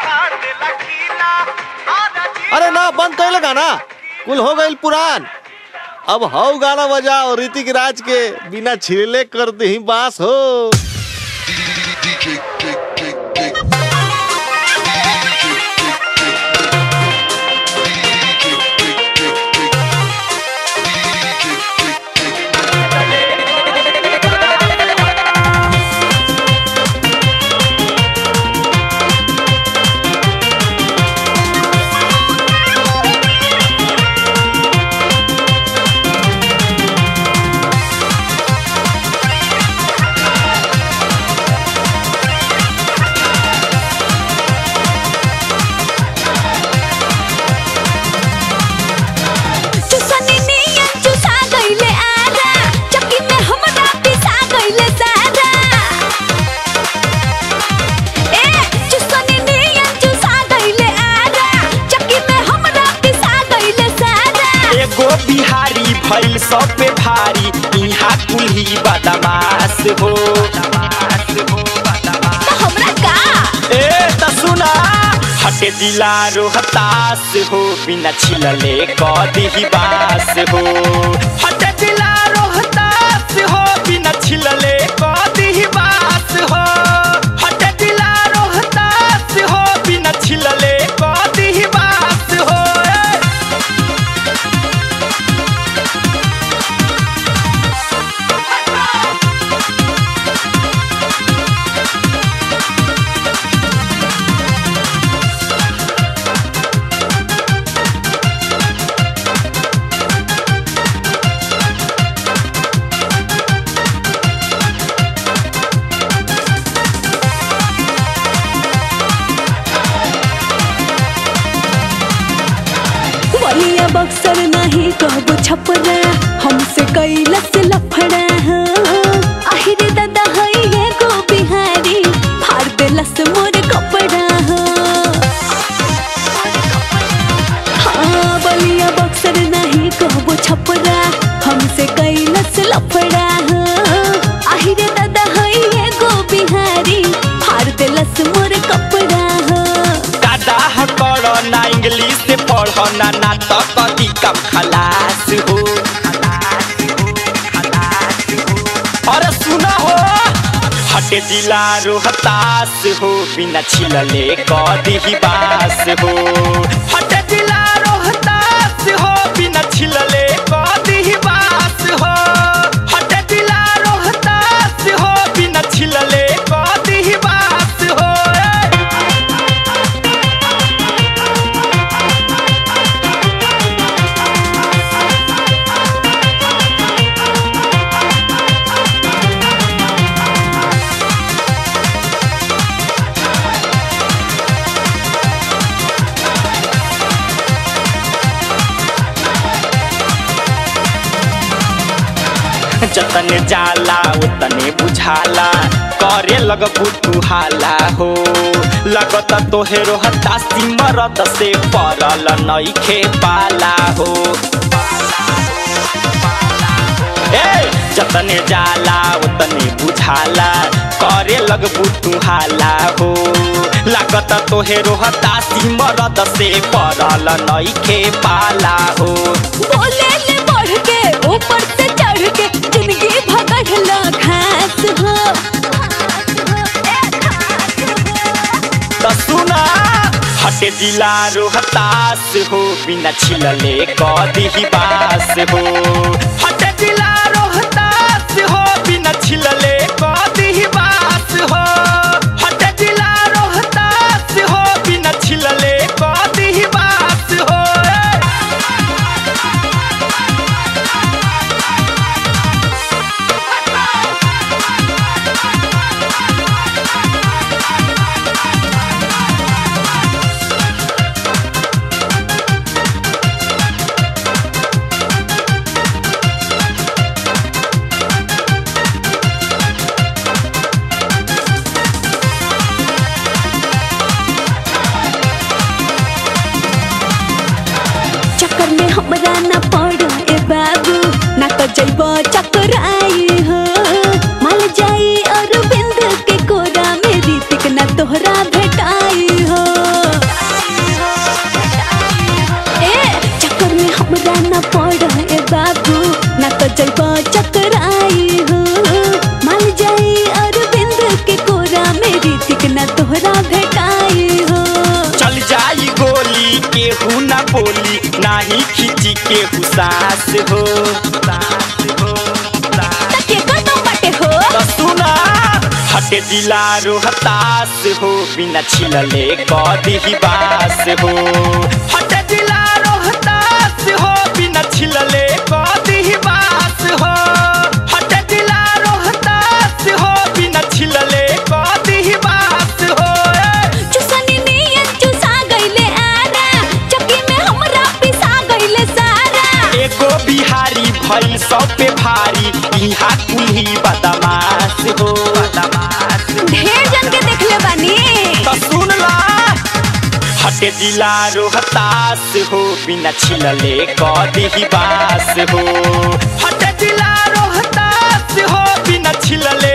अरे ना बंद कैले गाना कुल हो गईल पुरान अब हऊ गाना बजाओ ऋतिक राज के बिना छिले कर दही बास हो चुसनी नियन चुसा गइले आरा चक्की में हमरा पिसा गइले सारा ए चुसनी नियन चुसा गइले आरा चक्की में हमरा पिसा गइले सारा एगो बिहारी भइल सब पे भारी इहाँ कुल्ही बदमाश हो तो हमरा का ए त सुना हटे दिला रोहतास हो बिना छिलले कदी बास हो हटे दिला रोहतास हो बिना छिलले कदी बास हो हटे दिला रोहतास हो बिना छिलले कदी बास हो ए! बलिया बक्सर नहीं कहबो छपरा हमसे कैलस लफड़ा हो आहिरे दादा हई एगो बिहारी फाड़ देलस मोर कपड़ा हो हाँ बलिया बक्सर नहीं कहबो छपरा हमसे कैलस लफड़ा हो आहिरे दादा हई एगो बिहारी फाड़ देलस मोर कपड़ा हो दादा पढ़ ना इंग्लिश से पढ़ ना ना तो कदी कम खलास हो अरे सुना हो हटे जिला रोहतास हो बिना छिलले कदी ही बास हो हटे जिला रोहतास हो बिना छिलले कदी ही बास हो हटे जिला रोहतास हो बिना छिलले कदी ही बास हो ए! जतने जाला उतने बुझाला करे लगबू तू हाला हो लगत तोहे रोहता सिमरत से परल नइखे पाला हो ए जतने जाला उतने बुझाला करे लगबू तू हाला हो लागत तोहे रोहता सिमरत से परल नइखे पाला हो बोले ले बढ़ के ऊपर से चढ़ के जिंदगी भगड़ला घास हो त सुना हटे जिला रोहतास हो बिना छिलले कदी ही बास हो हटे जिला रोहतास हो बिना छिलले कदी ही बास हो हटे जिला रोहतास हो बिना छिलले कदी ही बास हो ए! चक्कर में हमरा ना पड़ ए बाबू ना तो जइब चकराई हो माल जाई और बिंद के कोरा में रीतिक ना तोहरा भेटाई हो सास हो सास हो सास तके कदम बाटे हो त सुना हटे जिला रोहतास हो बिना छिलले कदी बास हो हटे जिला रोहतास हो बिना छिलले कदी बास हो हटे जिला रोहतास हो बिना छिलले कदी बास हो ए! चुसनी नियन चुसा गइले आरा चक्की में हमरा पिसा गइले सारा एगो बिहारी भइल सब पे भारी इहा कुल्ही बदमाश हो बदमाश ढेर जन के देखले बानी त सुन ला हटे जिला रोहतास हो बिना छिलले कदी बास हो हटे जिला रोहतास हो बिना छिलले